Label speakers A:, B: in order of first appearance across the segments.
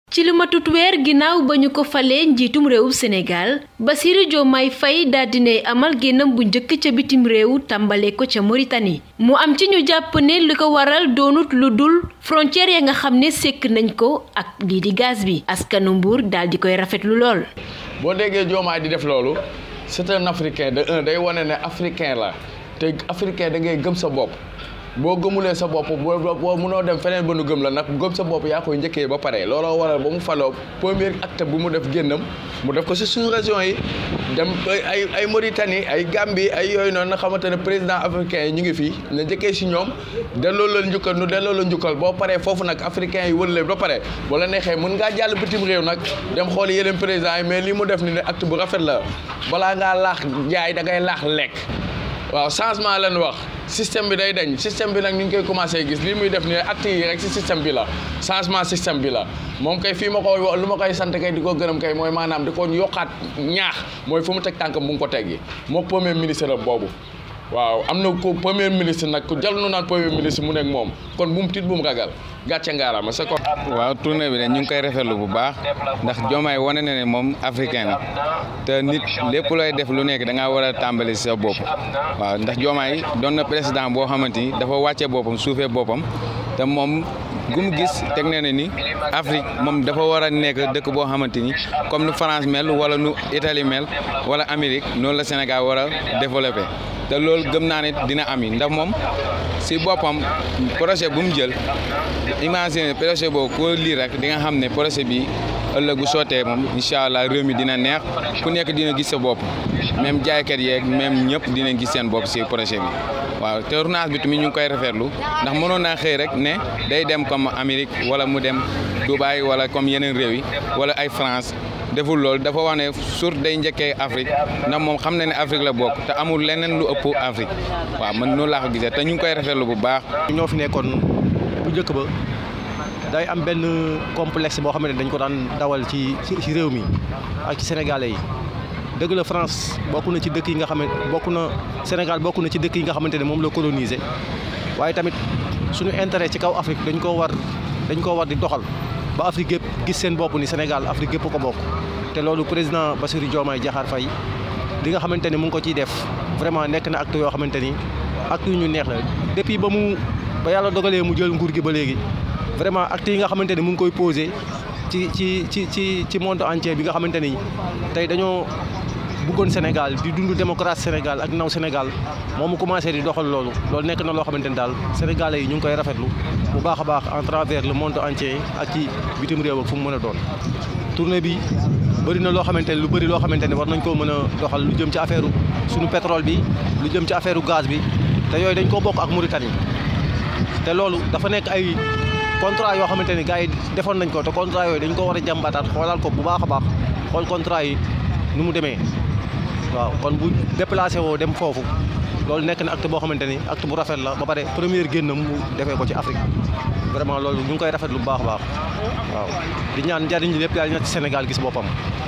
A: ci lu matut weer ginnaaw ba ñu ko falee njiitum réewu Sénégal Bassirou Diomaye Faye daal dinay amal génnam bu njëkk ca bitim réew tàmbale ko ca Mauritanie mu am ci ñu jàpp ne li ko waral doonut lu dul frontière ya nga xam ne sekk nañ ko ak lii di gaz bi askanu Mbuur daal di koy rafetlu lool.
B: boo déggee Diomaye di def loolu c'est un africain de un day wane ne africain la te africain da ngay gëm sa bopp. boo gëmulee sa bopp boo boo mënoo dem feneen ba nu gëm la nag gëm sa bopp yaa koy njëkkee ba pare looloo waral ba mu faloo premier acte bu mu def génnam mu def ko si sous région yi dem ay ay Mauritanie ay Gambie ay yooyu noonu nga xamante ne président africain yi ñu ngi fii na njëkkee si ñoom delloo la njukkal nu delloo la njukkal boo paree foofu nag africain yi wër leen ba pare wala neexee mën ngaa jàll bitim réew nag dem xooli yeneen président yi mais lii mu def ni ne acte bu rafet la balaa ngaa laax jaay da ngay laax lekk waaw changement lañ wax système bi day dañ système bi nag ñu ngi koy commencé gis lii muy def nii acte yi rek si système bi la changement système bi la moom kay fii ma ko lu ma koy sant kay di ko gërëm kay mooy maanaam di ko yokkaat ñaax mooy fu mu teg tànkam bu ngi ko teggi moo premier ministre boobu waaw am na ko premier ministre nag ku jal nu naan premier ministre mu nekk moom kon bu mu tiit bu mu ragal gàcce ngaaraama c'est quoi.
C: waaw tournée bi ne ñu ngi koy rafetlu bu baax ndax Diomaye wane na ne moom africain la te nit lépp looy def lu nekk da ngaa war a tàmbali si sa bopp waaw ndax Diomaye doon na président boo xamante ni dafa wàcce boppam suufee boppam te moom gu mu gis teg na ne ni Afrique moom dafa war a nekk dëkk boo xamante ni comme nu France mel wala nu Italie mel wala Amérique noonu la Sénégal war a développé. te loolu gëm naa ne dina am yi ndax moom si boppam projet bu mu jël imagine projet boobu ko lii rek di nga xam ne projet bi ëllëg bu sottee moom incha allah réew mi dina neex ku nekk dina gis sa bopp même jaaykat yeeg même ñëpp dinañ gis seen bopp si projet bi waaw te tournage bi tamit ñu ngi koy rafetlu ndax mënoon naa xëy rek ne day dem comme Amérique wala mu dem Dubaï wala comme yeneen réew yi wala ay France deful loolu dafa wax ne sur day njëkkee Afrique ndax moom xam na ne Afrique la bokk te amul leneen lu ëpp Afrique waaw man noonu laa ko gisee te ñu ngi koy rafetlu bu baax.
D: ñoo fi nekkoon bu njëkk ba day am benn complexe boo xam ne dañ ko daan dawal ci ci réew mi ak ci sénégalais yi dëgg la France bokk na ci dëkk yi nga xam ne bokk na Sénégal bokk na ci dëkk yi nga xamante ne moom la colonisé waaye tamit suñu intérêt ci kaw Afrique dañ koo war dañ koo war di doxal. ba Afrique gépp gis seen bopp ni Sénégal Afrique gépp ko bokk te loolu président Bassirou Diomaye Diakhar Faye li nga xamante ni mu ngi ko ciy def vraiment nekk na acte yoo xamante ni acte yu ñu neex la depuis ba mu ba yàlla dogalee mu jël nguur gi ba léegi vraiment acte yi nga xamante ni mu ngi koy posé ci ci ci ci ci monde entier bi nga xamante ni tey dañoo bëggoon Sénégal di dund démocratie Sénégal ak naw Sénégal moom mu commencé di doxal loolu loolu nekk na loo xamante ni daal sénégalais yi ñu ngi koy rafetlu bu baax a baax en travers le monde entier ak ci bitim réew ak fu mu mën a doon. tournée bi bëri na loo xamante ni lu bëri loo xamante ni war nañ koo mën a doxal lu jëm ci affaire suñu pétrole bi lu jëm ci affaire gaz bi te yooyu dañ koo bokk ak Mauritanie te loolu dafa nekk ay contrat yoo xamante ni gars yi defoon nañ ko te contrat yooyu dañ ko war a jàmbataat xoolal ko bu baax a baax xool contrat yi nu mu demee. waaw kon bu déplacé woo dem foofu loolu nekk na acte boo xamante ni acte bu rafet la ba pare première génnam mu defee ko ci Afrique vraiment loolu ñu ngi koy rafetlu bu baax a baax waaw di ñaan njariñ li lépp daal na ci Sénégal gis boppam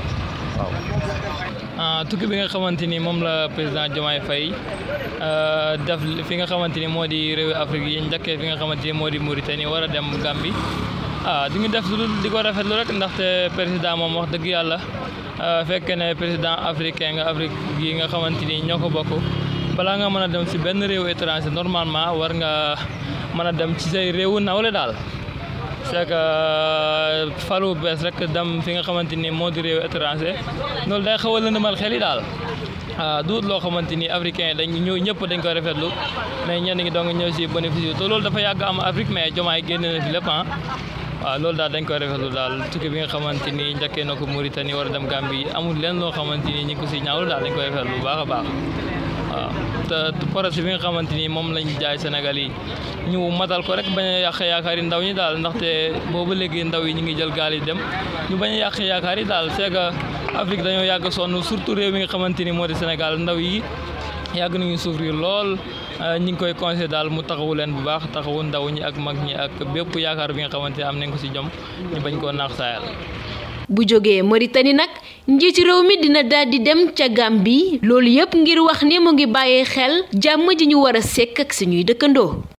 D: waaw.
E: tukki bi nga xamante ni moom la président Diomaye Faye def fi nga xamante ni moo di réewi Afrique yi njëkkee fi nga xamante ni moo di Mauritanie war a dem Gambie ah di ñu def lu di ko rafetlu rek ndaxte président moom wax dëgg yàlla. fekk ne président africain nga Afrique yi nga xamante ni ñoo ko bokk balaa nga mën a dem si benn réew étranger normalement war nga mën a dem ci say réewu nawle daal c'est que falu bees rek dem fi nga xamante ni moo di réew étranger loolu day xaw a lëndëmal xel yi daal ah duut loo xamante ni africain yi dañ ñëw ñëpp dañ ko rafetlu mais ñenn ñi dong ñëw si bénéfice te loolu dafa yàgg am Afrique mais Diomaye génn na fi lépp ah waaw loolu daal dañ koy rafetlu daal tukki bi nga xamante ni njëkkee na ko Mauritanie war a dem Gambie amul leen loo xamante ni ñi ngi ko si ñaawlu daal dañ koy rafetlu bu baax a baax waaw te projet bi nga xamante ni moom lañ jaay Sénégal yi ñu matal ko rek bañ a yàq yaakaar yi ndaw ñi daal ndaxte boobu léegi ndaw yi ñu ngi jël gaal yi dem ñu bañ a yàq yaakaar yi daal c'est que Afrique dañoo yàgg sonn surtout réew mi nga xamante ni moo di Sénégal ndaw yi yàgg nañu souffrir lool ñi ngi koy conseillé daal mu taxawu leen bu baax taxawu ndaw ñi ak mag ñi ak bépp yaakaar bi nga xamante ne am nañ ko ci jom ñu bañ koo naax saayal
A: bu jógee Mauritanie nag njiitu réew mi dina daal di dem ca Gambie loolu yépp ngir wax ni mu ngi bàyyee xel jàmm ji ñu war a sekk ak suñuy dëkkandoo